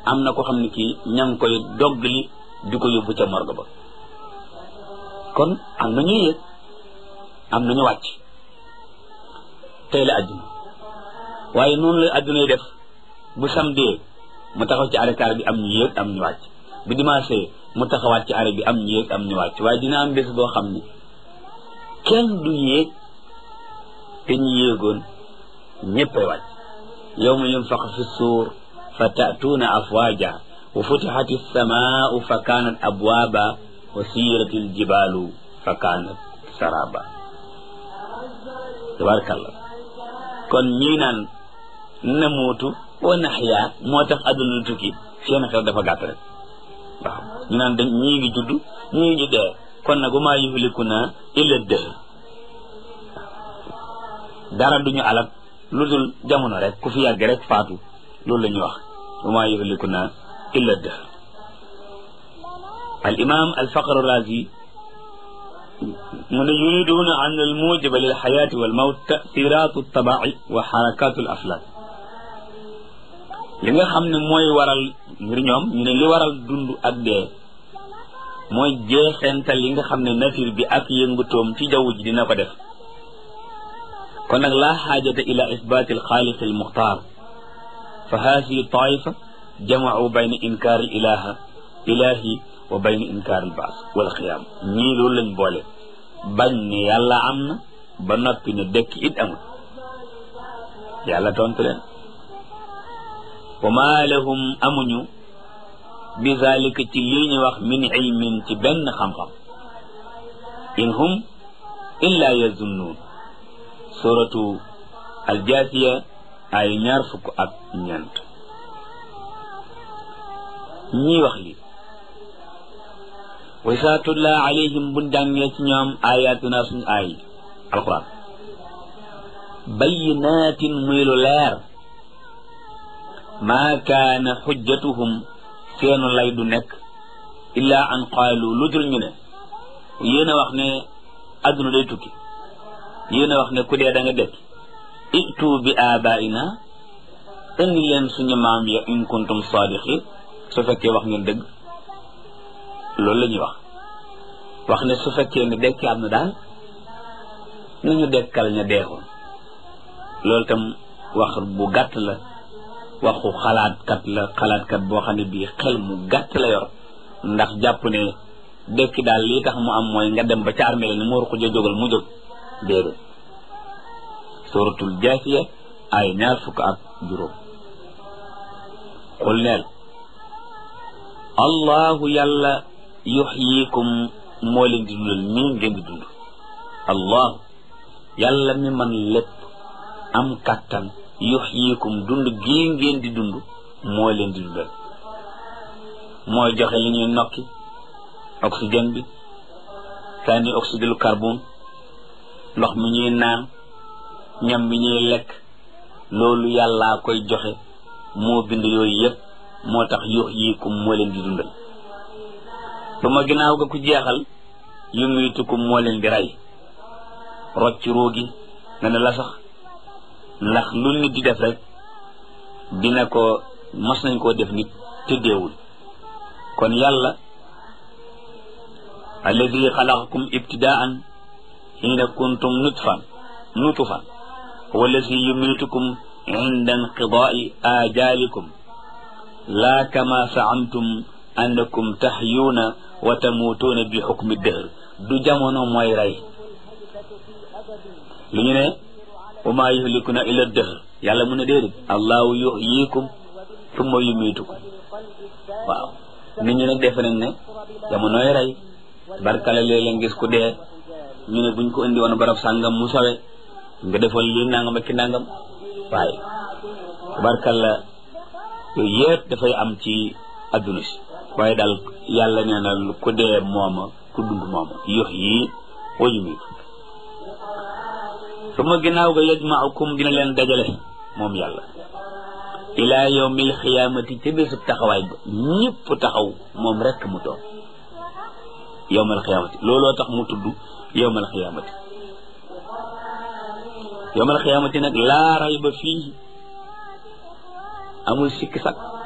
am na ko xam ne kii ña ngi koy doggali di ko yóbbu ca morgue ba kon am na ñuy yëg am na ñu wàcc tey la àdduna waaye noonu la àdduna yi def bu samedi mu taxaw ci arekaar bi am ñu yéeg am ñu wàcc bu dimanche mu taxawaat ci arrêt bi am ñu yéeg am ñu wàcc waaye dina am bés boo xam ne kenn du yéeg te ñu yéegoon ñéppay wàcc yawma yunfax fi suur fa ta'tuuna afwaaja wa futixat alsamaau fa kaanat abwaaba wa siirat aljibaalu fa kaanat saraba tabarakallah kon ñii naan namuutu wa naxyaa moo tax adduna lu tukki seen xel dafa gàtt rek waaw ñu naan dañ ñii ngi judd ñii ngi dee kon nag wa maa yuhliku naa illa dëhr dara duñu alal lu dul jamono rek ku fi yàgg rek faatu loolu la ñuy wax wa maa yuhliku naa illa dëhr al imam al faqr razi mu ne yuriduuna an al mujiba lil xayaati wal mawt tasiratu tabai wa xarakatu al aflaak li nga xam ne mooy waral ngir ñoom ñu ne li waral dund ak dee mooy jeexental yi nga xam ne nature bi ak yëngutoom ci jaww ji dina ko def kon nag laa xaajata ila isbaati alxaaliqi almuxtaar fa haadihi taifa jamacu bayna inkaar al ilaha ilahi wa bayna inkaar al baas wal xiyaam ñii loolu lañ boole bañ ne yàlla am na ba noppi ne dekk it amul yàlla tontu leen wa maa lahum amuñu bi zalika ci lii ñu wax min ilmin ci benn xam-xam in hum illa yazunnuun suratu aljaasiya ay ñaar fukk ak ñeent ñii wax li wa saa tutla alayhim buñ jàngee ci ñoom ayatuna suñu aay alquran bayyinaatin muy lu leer maa kaana xujjatuhum seenu lay du nekk illaa an qaalu lu dul ñu ne yéen a wax ne adduna day tukki yéen a wax ne ku dee da nga dekk itu bi abaina indi leen suñu maam ya in kuntum sadiqin su fekkee wax ngeen dëgg loolu la ñuy wax wax ne su fekkee ne dekki am na daal nañu dekkal ña deexoon loolu tam wax bu gàtt la waxu xalaatkat la xalaatkat boo xam ne bii xel mu gàtt la yor ndax jàpp ne dekki daal lii tax mu am mooy nga dem ba ca armée la ni mu war ko jógal mu jóg déedéet suratul jaasiya ay ñaar fukk ak juróom xul neel allahu yàlla yuxyikum moo leen di dundal nii ngeen di dund allahu yàlla mi man lépp am kàttan yuxyikum dund gii ngeen di dund moo leen di dundal mooy joxe li ñuy nokki oxygène bi sànni oxyde lu carbone ndox mi ñuy naan ñam bi ñuy lekk loolu yàllaa koy joxe moo bind yooyu yëpp moo tax yuxyikum moo leen di dundal ba ma ginnaaw ga ku jeexal yumiitukum moo leen di rey rocc ruugi nga ne la sax ndax lu nit di def rek dina ko mos nañ koo def nit te deewul kon yàlla alladi xalaqakum ibtidaan xiina kuntum nutfan nutfan huwa alladi yumiitukum inda inqidaai ajalikum laa kama saamtum annakum taxyuuna wa tamuutuuna bi xukmi dëhr du jamono mooy rey lu ñu ne wa maa yuhlikuna illa dëhr yàlla mu ne déedéet allahu yuhyikum summa yumiitukum waaw nit ñi nag defe nañ ne jamonoy rey barkala léeg-léeg ngis ku dee ñu ne buñ ko indi woon barab sàngam mu sawe nga defal lii nangam ak ki nangam waaye barkala yooyu yëpp dafay am ci adduna si waaye daal yàlla nee na ku dee mooma ku dund mooma yox yii wa yumiitu suma ginnaaw ga yajmaukum dina leen dajale moom yàlla ilaa yawmil xiyaamati ca bésub taxawaay ba ñëpp taxaw moom rekk mu toog yawmal xiyaamati looloo tax mu tudd yawmal xiyaamati yawmal xiyaamati nag laa rayba fii amul sikki sak